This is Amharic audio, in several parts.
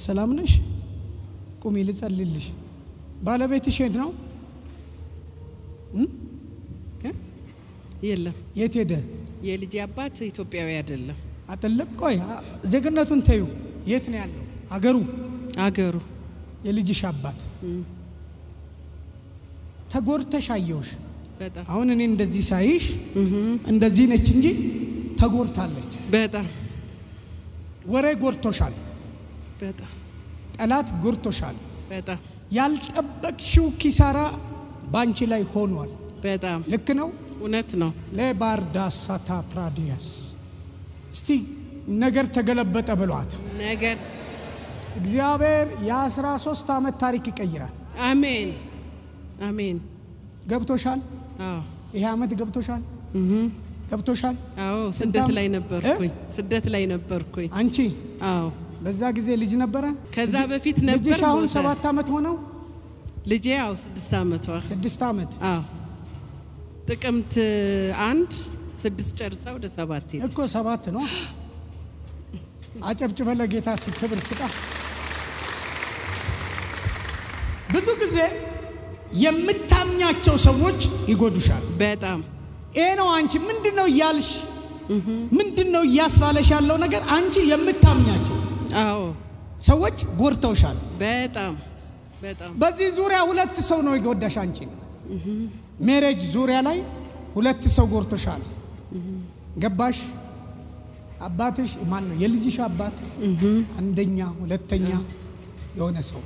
ሰላም ነሽ? ቁሚ ልጸልልሽ። ባለቤትሽ የት ነው? እም? እ? የለም የት ሄደ? የልጄ አባት ኢትዮጵያዊ አይደለም። አጠለም ቆይ አ- ዜግነቱን ተዩ። የት ነው ያለው? አገሩ አገሩ የልጅሽ አባት ተጎድተሽ አየሁሽ። በጣም አሁን እኔ እንደዚህ ሳይሽ እንደዚህ ነች እንጂ ተጎድታለች። በጣም ወሬ ጎድቶሻል። በጣም ጠላት ጎድቶሻል። በጣም ያልጠበቅሽው ኪሳራ ባንቺ ላይ ሆኗል። በጣም ልክ ነው። እውነት ነው። ለባርዳሳታ ፕራዲያስ እስቲ ነገር ተገለበጠ ብሏት ነገር እግዚአብሔር የአስራ ሶስት ዓመት ታሪክ ይቀይራል። አሜን አሜን። ገብቶሻል? አዎ ይሄ ዓመት ገብቶሻል? ገብቶሻል? አዎ ስንት ስደት ዓመት? ላይ ነበርኩኝ። ስደት ላይ ነበርኩኝ። አንቺ አዎ በዛ ጊዜ ልጅ ነበረ? ከዛ በፊት ነበር ልጅሽ አሁን ሞተ። ሰባት ዓመት ሆነው? ልጄ ያው ስድስት ዓመቷ ስድስት ዓመት አዎ ጥቅምት አንድ ስድስት ጨርሳ ወደ ሰባት ሄድ እኮ ሰባት ነው። አጨብጭበ ለጌታ ሲ ክብር ስጣ። ብዙ ጊዜ የምታምኛቸው ሰዎች ይጎዱሻል። በጣም ይሄ ነው አንቺ ምንድን ነው እያልሽ ምንድን ነው እያስባለሽ ያለው ነገር አንቺ የምታምኛቸው አዎ ሰዎች ጎድተውሻል። በጣም በጣም በዚህ ዙሪያ ሁለት ሰው ነው የጎዳሽ አንቺ ሜሬጅ ዙሪያ ላይ ሁለት ሰው ጎድቶሻል። ገባሽ? አባትሽ ማን ነው? የልጅሽ አባት አንደኛ፣ ሁለተኛ የሆነ ሰው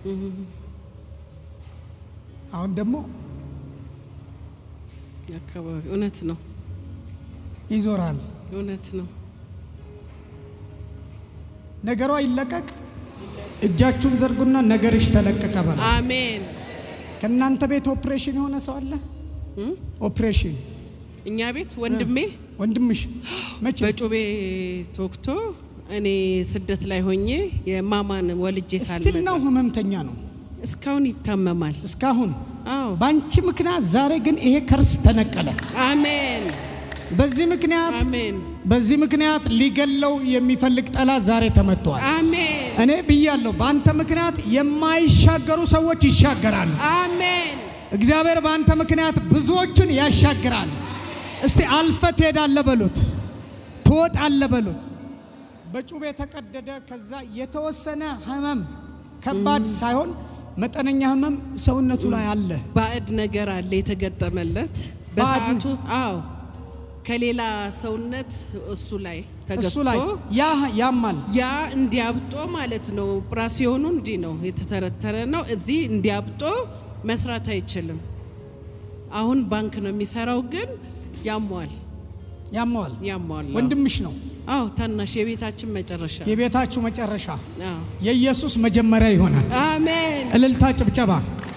አሁን ደግሞ አካባቢ እውነት ነው ይዞራል። እውነት ነው። ነገሯ ይለቀቅ። እጃችሁን ዘርጉና ነገርሽ ተለቀቀ በላ። አሜን። ከእናንተ ቤት ኦፕሬሽን የሆነ ሰው አለ? እም? ኦፕሬሽን እኛ ቤት ወንድሜ ወንድምሽ መቼ? በጩቤ ተወግቶ እኔ ስደት ላይ ሆኜ የማማን ወልጄ ስቲል ነው ሳልመጣ ህመምተኛ ነው እስካሁን ይታመማል። እስካሁን። አዎ በአንቺ ምክንያት ዛሬ ግን ይሄ ከርስ ተነቀለ። አሜን በዚህ ምክንያት አሜን በዚህ ምክንያት ሊገለው የሚፈልግ ጠላት ዛሬ ተመቷል። አሜን እኔ ብያለሁ፣ በአንተ ምክንያት የማይሻገሩ ሰዎች ይሻገራሉ። አሜን እግዚአብሔር በአንተ ምክንያት ብዙዎችን ያሻግራል። እስቲ አልፈ ትሄዳለ በሉት፣ ትወጣለ በሉት። በጩቤ የተቀደደ ከዛ የተወሰነ ህመም ከባድ ሳይሆን መጠነኛ ህመም ሰውነቱ ላይ አለ። ባዕድ ነገር አለ የተገጠመለት ባዕድ- በሰዓቱ አዎ ከሌላ ሰውነት እሱ ላይ እሱ ላይ ተገዝቶ ያ ያማል። ያ እንዲያብጦ ማለት ነው። ኦፕራሲዮኑ እንዲህ ነው የተተረተረ ነው። እዚህ እንዲያብጦ መስራት አይችልም። አሁን ባንክ ነው የሚሰራው፣ ግን ያሟል ያማዋል። ያሟል። ወንድምሽ ነው አዎ ታናሽ የቤታችን መጨረሻ የቤታችሁ መጨረሻ አዎ። የኢየሱስ መጀመሪያ ይሆናል። አሜን እልልታ፣ ጭብጨባ።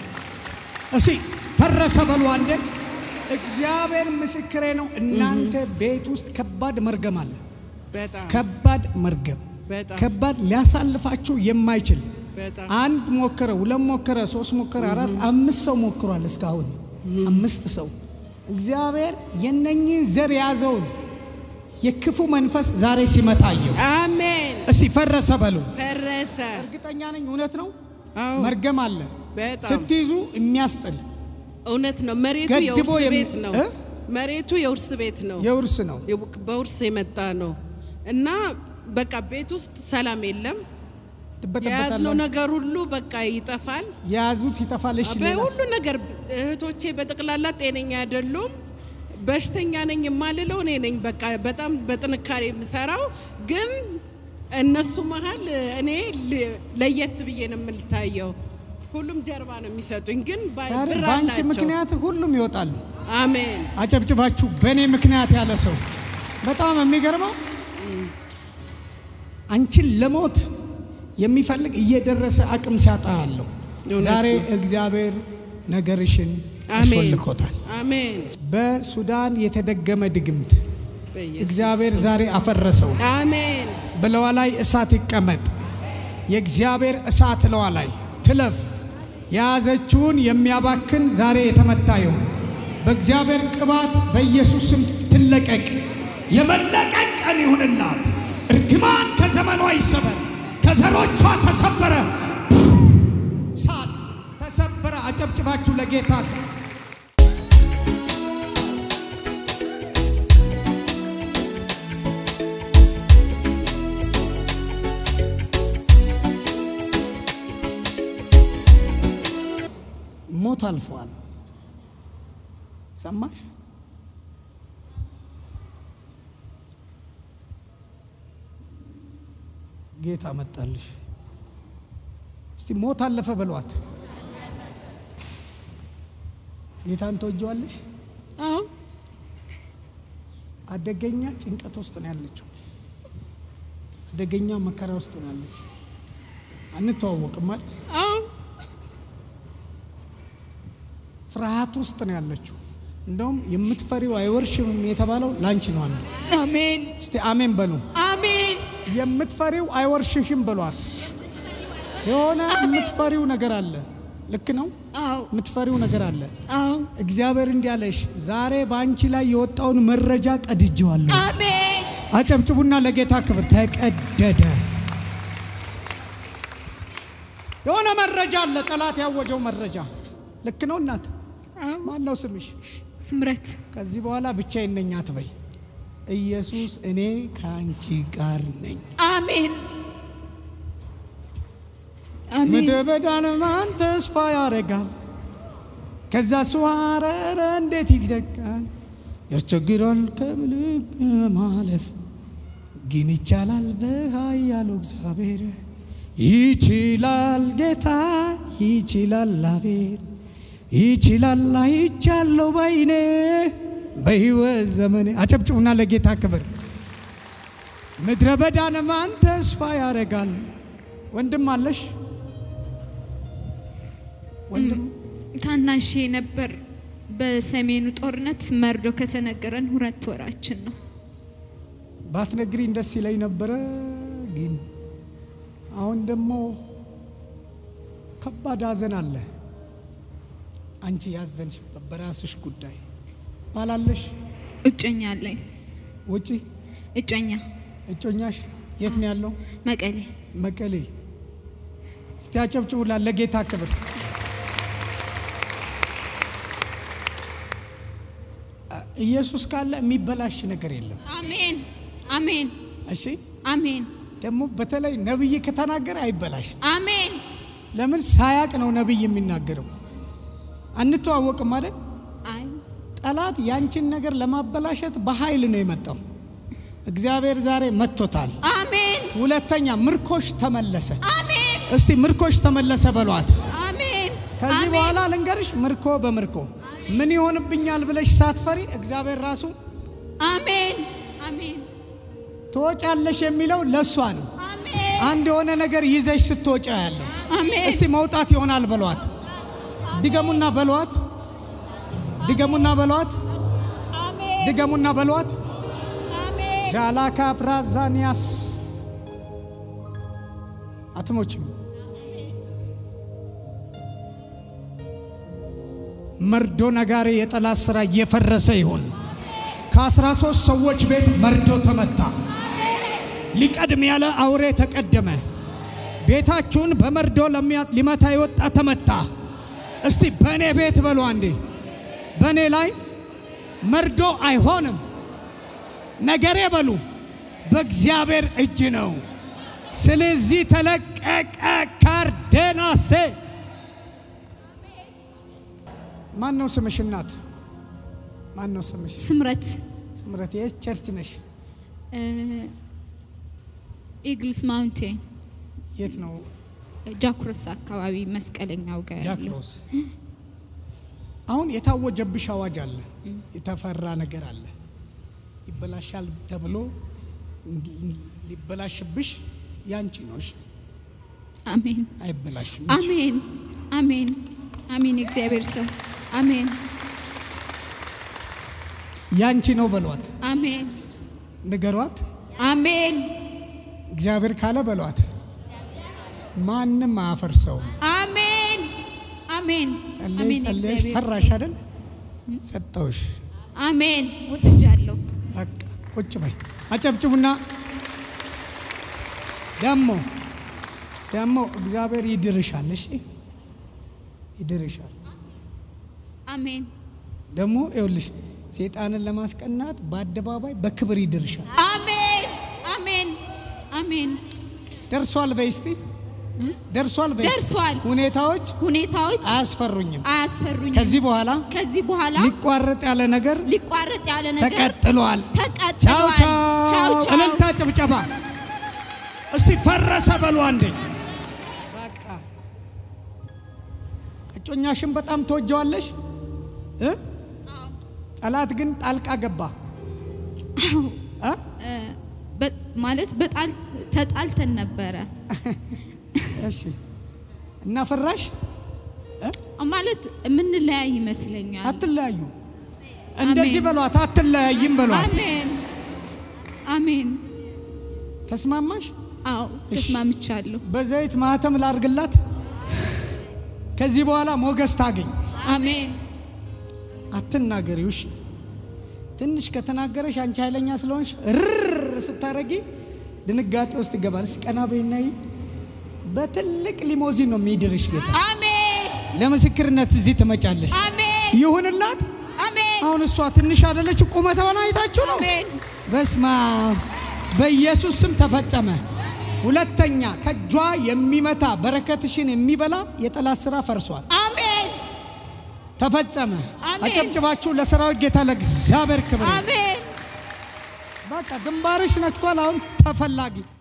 እሺ ፈረሰ በሉ አንዴ። እግዚአብሔር ምስክሬ ነው። እናንተ ቤት ውስጥ ከባድ መርገም አለ። በጣም ከባድ መርገም በጣም ከባድ ሊያሳልፋችሁ የማይችል በጣም አንድ ሞከረ፣ ሁለት ሞከረ፣ ሶስት ሞከረ፣ አራት አምስት ሰው ሞክሯል። እስካሁን አምስት ሰው እግዚአብሔር የነኝህን ዘር የያዘውን የክፉ መንፈስ ዛሬ ሲመታ አየሁ። አሜን እስቲ ፈረሰ በሉ። ፈረሰ። እርግጠኛ ነኝ እውነት ነው። አዎ መርገም አለ በጣም ስትይዙ የሚያስጥል እውነት ነው። መሬቱ ገድቦ የውርስ የሚ- ቤት ነው። እ? መሬቱ የውርስ ቤት ነው። የውርስ ነው። በውርስ የመጣ ነው እና በቃ ቤት ውስጥ ሰላም የለም። የያዝነው ትበጠበጣለ። ነገር ሁሉ በቃ ይጠፋል። የያዙት ይጠፋል። እሺ ሌላስ? በሁሉ ነገር እህቶቼ በጠቅላላ ጤነኛ አይደሉም። በሽተኛ ነኝ የማልለው እኔ ነኝ። በቃ በጣም በጥንካሬ የምሰራው ግን እነሱ መሀል እኔ ል- ለየት ብዬ ነው የምልታየው። ሁሉም ጀርባ ነው የሚሰጡኝ፣ ግን ባ- ዛሬ ብር በአንቺ አላቸው። ምክንያት ሁሉም ይወጣሉ። አሜን አጨብጭባችሁ በእኔ ምክንያት ያለ ሰው በጣም የሚገርመው አንቺን ለሞት የሚፈልግ እየደረሰ አቅም ሲያጣ አለው። እውነት ዛሬ ነው። እግዚአብሔር ነገርሽን አሜን አስወልኮታል። አሜን በሱዳን የተደገመ ድግምት በኢየሱስ እግዚአብሔር ዛሬ አፈረሰው። አሜን በለዋ ላይ እሳት ይቀመጥ። የእግዚአብሔር እሳት ለዋ ላይ ትለፍ። የያዘችውን የሚያባክን ዛሬ የተመታ ይሁን። በእግዚአብሔር ቅባት በኢየሱስ ስም ትለቀቅ። የመለቀቅ ቀን ይሁንላት። እርግማን ከዘመኗ ይሰበር፣ ከዘሮቿ ተሰበረ። ሳት ተሰበረ። አጨብጭባችሁ ለጌታ ሞት አልፏል። ሰማሽ? ጌታ መጣልሽ። እስቲ ሞት አለፈ በሏት። ጌታን ተወጀዋለሽ። አዎ አደገኛ ጭንቀት ውስጥ ነው ያለችው። አደገኛ መከራ ውስጥ ነው ያለችው። አንተዋወቅም አይደል? አዎ ፍርሃት ውስጥ ነው ያለችው። እንደውም የምትፈሪው አይወርሽም የተባለው ላንቺ ነው። አንዱ አሜን እስቲ አሜን በሉ። አሜን የምትፈሪው አይወርሽሽም በሏት። የሆነ የምትፈሪው ነገር አለ። ልክ ነው። አዎ የምትፈሪው ነገር አለ። አዎ እግዚአብሔር እንዲህ አለሽ፣ ዛሬ በአንቺ ላይ የወጣውን መረጃ ቀድጄዋለሁ። አሜን አጨብጭቡና ለጌታ ክብር። ተቀደደ። የሆነ መረጃ አለ፣ ጠላት ያወጀው መረጃ። ልክ ነው እናት። አዎ ማን ነው ስምሽ? ስምረት ከዚህ በኋላ ብቻዬን ነኝ አትበይ። ኢየሱስ እኔ ከአንቺ ጋር ነኝ። አሜን አሜን ምድረ በዳን ማን ተስፋ ያደርጋል? ከዛ ስዋረረ እንዴት ይዘጋል? ያስቸግራል ከምልክ ማለፍ ግን ይቻላል በኃያሉ እግዚአብሔር ይችላል ጌታ ይችላል አቤት ይችላል አይቻለሁ ባይኔ በሕይወት ዘመኔ አጨብጭቡና ለጌታ ክብር ምድረ በዳን ማን ተስፋ ያደርጋል ወንድም አለሽ ወንድም ታናሽ ነበር። በሰሜኑ ጦርነት መርዶ ከተነገረን ሁለት ወራችን ነው። ባትነግሪኝ ደስ ይለኝ ነበረ ግን አሁን ደግሞ ከባድ ሐዘን አለ አንቺ ያዘንሽበት በራስሽ ጉዳይ ባላለሽ እጮኛ አለኝ። ውጪ እጮኛ እጮኛሽ የት ነው ያለው መቀሌ። መቀሌ እስቲ አጨብጭቡላ ለጌታ ክብር ኢየሱስ ካለ የሚበላሽ ነገር የለም አሜን አሜን እሺ አሜን ደግሞ በተለይ ነብይ ከተናገረ አይበላሽ አሜን ለምን ሳያቅ ነው ነብይ የሚናገረው አንተዋወቅም ማለት አይ ጠላት ያንቺን ነገር ለማበላሸት በኃይል ነው የመጣው እግዚአብሔር ዛሬ መጥቶታል አሜን ሁለተኛ ምርኮሽ ተመለሰ አሜን እስቲ ምርኮሽ ተመለሰ በሏት አሜን ከዚህ አሜን። በኋላ ልንገርሽ ምርኮ በምርኮ ምን ይሆንብኛል ብለሽ ሳትፈሪ እግዚአብሔር ራሱ አሜን አሜን ትወጫለሽ የሚለው ለእሷ ነው አሜን አንድ የሆነ ነገር ይዘሽ ስትወጫ ያለው አሜን እስቲ መውጣት ይሆናል በሏት ድገሙና በሏት ድገሙና በሏት አሜን ድገሙና በሏት አሜን ሻላካ ፕራዛኒያስ አትሞችም መርዶ ነጋሪ የጠላት ስራ እየፈረሰ ይሁን ከአስራ ሶስት ሰዎች ቤት መርዶ ተመታ ሊቀድም ያለ አውሬ ተቀደመ ቤታችሁን በመርዶ ለሚያ- ሊመታ የወጣ ተመታ እስቲ በእኔ ቤት በሉ አንዴ በእኔ ላይ መርዶ አይሆንም ነገሬ በሉ በእግዚአብሔር እጅ ነው። ስለዚህ ተለቀቀ። ካርዴናሴ ማን ነው ስምሽ? እናት ማን ነው ስምሽ? ስምረት ስምረት የት ቸርች ነሽ? ኢግልስ ማውንቴን የት ነው? ጃኩረስ አካባቢ መስቀለኛው ጋር ያለው ጃክሮስ። አሁን የታወጀብሽ አዋጅ አለ፣ የተፈራ ነገር አለ። ይበላሻል ተብሎ እንዲ- ሊበላሽብሽ ያንቺ ነው። እሺ? አሜን አይበላሽም። አሜን አሜን አሜን የእግዚአብሔር ሰው አሜን ያንቺ ነው በሏት፣ አሜን ንገሯት። አሜን እግዚአብሔር ካለ በሏት። ማንም አያፈርሰውም። አሜን አሜን ጸለይ አሜን ጸለይሽ የእግዚአብሔር ፈራሽ ሰው። አይደል? ሰጠውሽ። አሜን ወስጃለሁ በቃ ቁጭ በይ። አጨብጭቡና ደግሞ ደግሞ እግዚአብሔር ይድርሻል። እሺ ይድርሻል። አሜን ደግሞ ይኸውልሽ ሴጣንን ለማስቀናት በአደባባይ በክብር ይድርሻል። አሜን አሜን አሜን። ደርሷል በይ እስቲ ደርሷል በይ እስቲ። ደርሷል። ሁኔታዎች ሁኔታዎች አያስፈሩኝም። አያስፈሩኝም። ከዚህ በኋላ ከዚህ በኋላ ሊቋረጥ ያለ ነገር ሊቋረጥ ያለ ነገር ተቀጥሏል። ቻው ተቀጥሏል። ቻው። ቻው ቻው። እልልታ ጭብጨባ። እስቲ ፈረሰ በሉ አንዴ። በቃ እጮኛሽን በጣም ተወጀዋለሽ እ ጠላት ግን ጣልቃ ገባ እ? በ- ማለት በጣል ተጣልተን ነበረ እሺ እና ፈራሽ ማለት የምንለያይ ይመስለኛል። አትለያዩ። እንደዚህ አሜን። በሏት፣ አትለያይም በሏት። አሜን አሜን። ተስማማሽ? አዎ ተስማምቻለሁ። በዘይት ማህተም ላርግላት። ከዚህ በኋላ ሞገስ ታገኝ። አሜን አትናገሪው። እሺ ትንሽ ከተናገረሽ አንቺ ኃይለኛ ስለሆንሽ ርር ስታረጊ ድንጋጤ ውስጥ ይገባል። እስኪ ቀና በይና ይይ። በትልቅ ሊሞዚን ነው የሚድርሽ ጌታ። አሜን ለምስክርነት እዚህ ትመጫለሽ። አሜን ይሁንላት። አሜን አሁን እሷ ትንሽ አይደለች፣ ቁመቷን አይታችሁ ነው። አሜን በስማ በኢየሱስ ስም ተፈጸመ። ሁለተኛ ከእጇ የሚመታ በረከትሽን የሚበላ የጠላት ስራ ፈርሷል፣ አሜን ተፈጸመ። አሜን። አጨብጭባችሁ ለሰራዊት ጌታ ለእግዚአብሔር ክብር። አሜን በቃ ግንባርሽ ነክቷል። አሁን ተፈላጊ